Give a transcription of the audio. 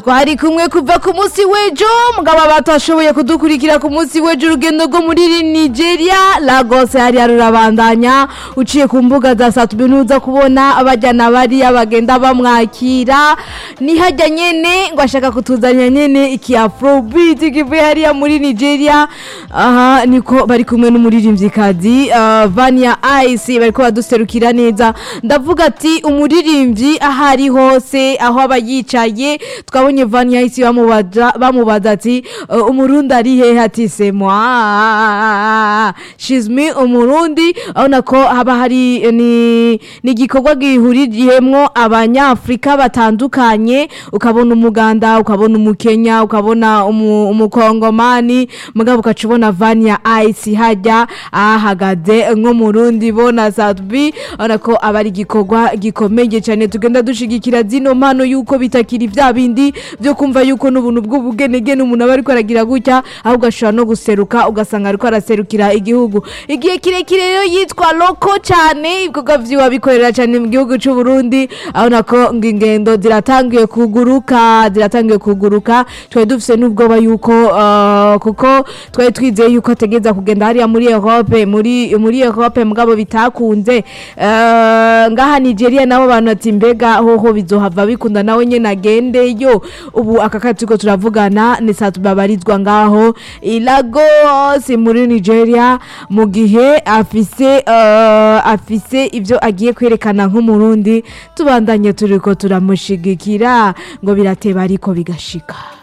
twari kumwe kuva ku munsi w'ejo mugabo batashoboye kudukurikira ku munsi w'ejo urugendo rwo muri nigeria lagos hariya rurabandanya uciye ku mbuga za satubi ntuza kubona abajyana bariya bagenda bamwakira nihajya nyene ngo ashaka kutuzanira nyene iki afrobeat kivuye hariya muri nigeria aha niko bari kumwe n'umuririmvyikazi uh, vania ice bariko baduserukira neza ndavuga ati umuririmbyi aho ari hose aho aba yicaye twabonye vania ice bamubaza bamubaza ati uh, umurundi ari hehe ati c'est moi she's me umurundi urabona ko haba hari eh, ni ni igikorwa gihuririyemwo abanyafrika batandukanye ukabona umuganda ukabona umukenya ukabona umu- umukongomani mugabo ukaca ubona vania ice hajya ahagaze nk'umurundi bona satbi urabona ko aba ari igikorwa gikomeye cyane tugenda dushigikira zino mpano yuko bitakiri bya bindi byo kumva yuko n'ubuntu bw'ubugenegene umuntu aba ariko aragira gutya ahubwo ashobora no guseruka ugasanga ariko araserukira igihugu igihe kirekire rero yitwa loko cyane ibikorwa vyiwe bikorera cyane mu gihugu cy'u Burundi abona ko ngo ingendo ziratangiye kuguruka ziratangiye kuguruka twari dufise n'ubwoba yuko uh, kuko twari twizeye yuko ategeza kugenda hariya muri Europe muri muri Europe mugabo bitakunze uh, ngaha Nigeria nabo bantu ati mbega hoho bizohava bikunda nawe nyene agendeyo ubu aka kati turiko turavugana ni saa tubabarizwa ngaho i Lagos muri Nigeria mu gihe afise uh, afise ivyo agiye kwerekana nk'umurundi tubandanye turiko turamushigikira ngo birateba ariko bigashika